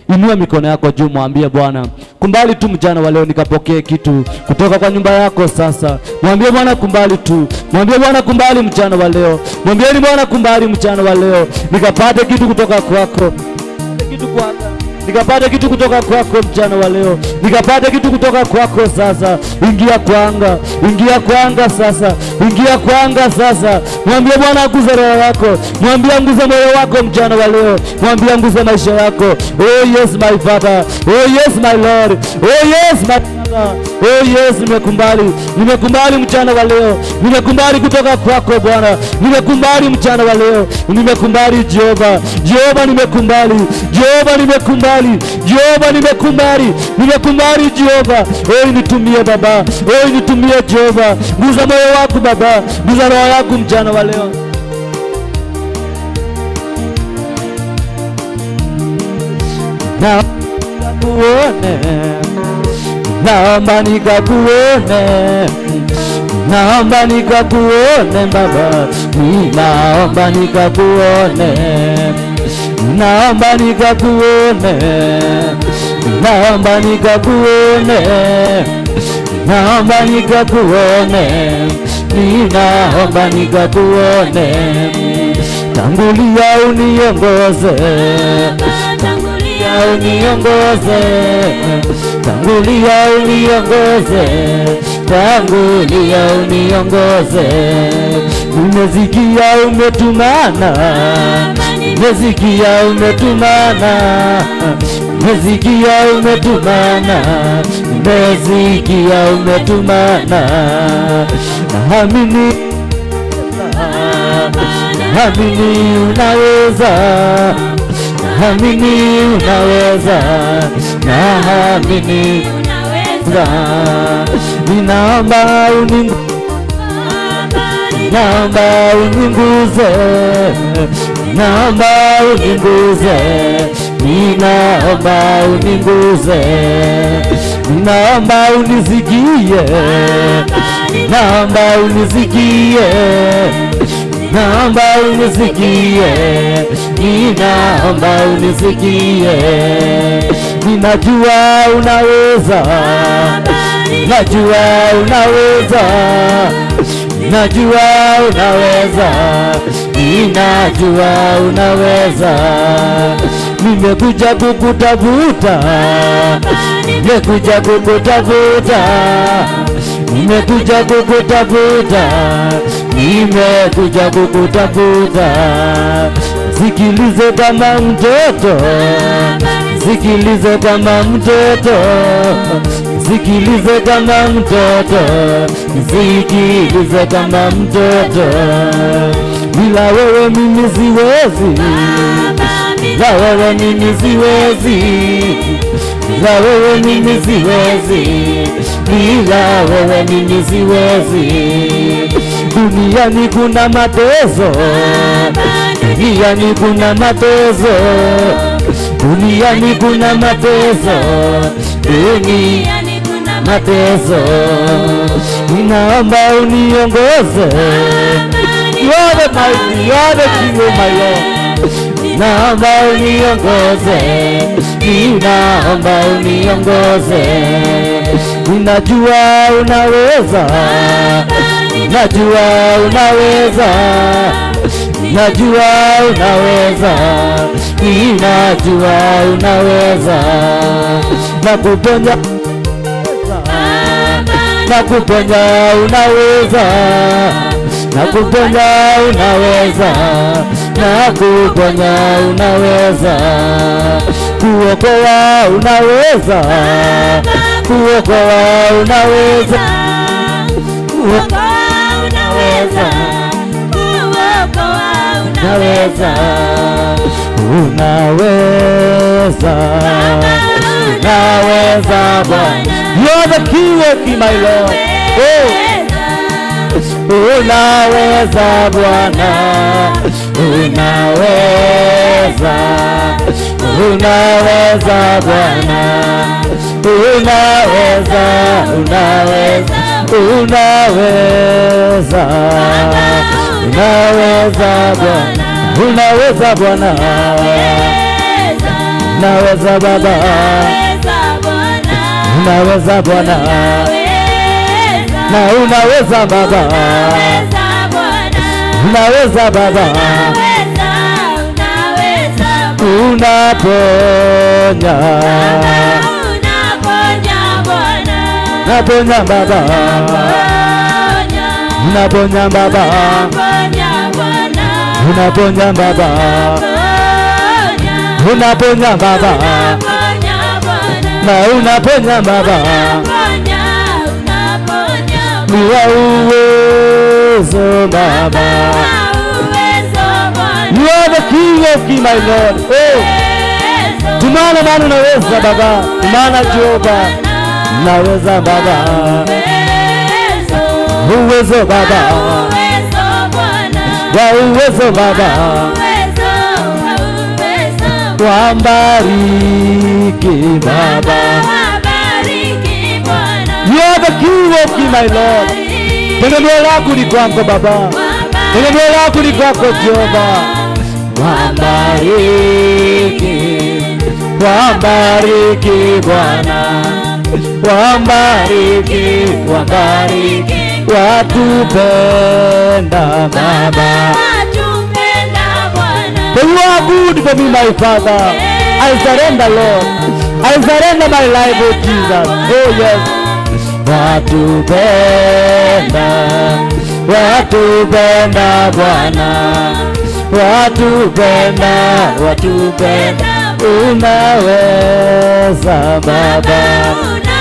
Inua mikono yako juu, mwambie Bwana, kumbali tu mjana wa leo nikapokee kitu kutoka kwa nyumba yako. Sasa mwambie Bwana, kumbali tu, mwambie Bwana, kumbali mjana wa leo, mwambieni Bwana, kumbali mjana wa leo nikapate kitu kutoka kwako, kitu kwako nikapate kitu kutoka kwako mchana wa leo, nikapate kitu kutoka kwako sasa. Ingia kwanga, ingia kwanga sasa, ingia kwanga sasa. Mwambie Bwana aguze roho yako, mwambie anguze moyo wako mchana wa leo, mwambie anguze maisha yako. Oh yes my father, oh yes my lord, oh yes my Bwana. Oh yes, nimekumbali, nimekumbali mchana wa leo, nimekumbali kutoka kwako Bwana, nimekumbali mchana wa leo, nimekumbali Jehova, Jehova nimekumbali, Jehova nimekumbali, Jehova nimekumbali, nimekumbali Jehova. Oh nitumie Baba, oh nitumie Jehova, guza moyo wako Baba, guza roho yako mchana wa leo. na kuone naomba nikakuone, naomba nikakuone Baba, ninaomba nikakuone, naomba nikakuone, naomba nikakuone, naomba nikakuone, ninaomba nikakuone, tangulia uniongoze tangulia uniongoze, tangulia uniongoze, tangulia uniongoze. Nimesikia umetumana, nimesikia umetumana, nimesikia umetumana, nimesikia umetumana, naamini naamini unaweza naamini unaweza, naamini unaweza. Ninaomba uningu naomba uninguze, naomba uninguze, ninaomba uninguze, ninaomba unisikie, naomba unisikie, naomba unisikie, ninaomba unisikie, ninajua unaweza, najua unaweza, najua unaweza, ninajua unaweza, nimekuja kukutafuta, nimekuja kukutafuta, nimekuja kukutafuta, nimekuja kukutafuta, sikilize kama mtoto, sikilize kama mtoto, sikilize kama mtoto, sikilize kama mtoto, bila wewe mimi siwezi, bila wewe mimi siwezi, bila wewe mimi siwezi, bila wewe mimi siwezi. Duniani kuna mateso, duniani kuna mateso, duniani kuna mateso, duniani mateso. Ninaomba uniongoze, you are the mighty, you are the king of my Lord. Naomba uniongoze, ninaomba uniongoze, ninajua unaweza, najua unaweza, najua unaweza, ninajua unaweza, nakuponya nakuponya unaweza, nakuponya unaweza, nakuponya unaweza, kuokoa unaweza, kuokoa unaweza, kuokoa unaweza, unaweza, unaweza, unaweza Bwana. You are the king of king, my Lord. Oh. Unaweza Bwana, unaweza, unaweza Bwana, unaweza, unaweza, unaweza, unaweza Bwana, unaweza Bwana, unaweza Baba, unaweza Bwana, na unaweza Baba, unaweza Baba, unaponya, unaponya Baba, unaponya Baba, unaponya Baba, unaponya Baba, na unaponya Baba, ni wa uwezo Baba, you are the King of Kings, my Lord. Oh, tumana maana unaweza Baba, tumana Jehova, unaweza Baba, uwezo Baba, wa uwezo Baba, wambariki Baba, you are the King of Kings, my Lord. Tegemeo lako ni kwako Baba, tegemeo lako ni kwako Jehova, wambariki, wambariki Bwana, wambariki, wambariki, watupenda Baba. For you are good for me, my Father. I surrender, Lord. I surrender my life, oh Jesus. Oh yes. Watupenda, watupenda Bwana, watupenda, watupenda, unaweza Baba,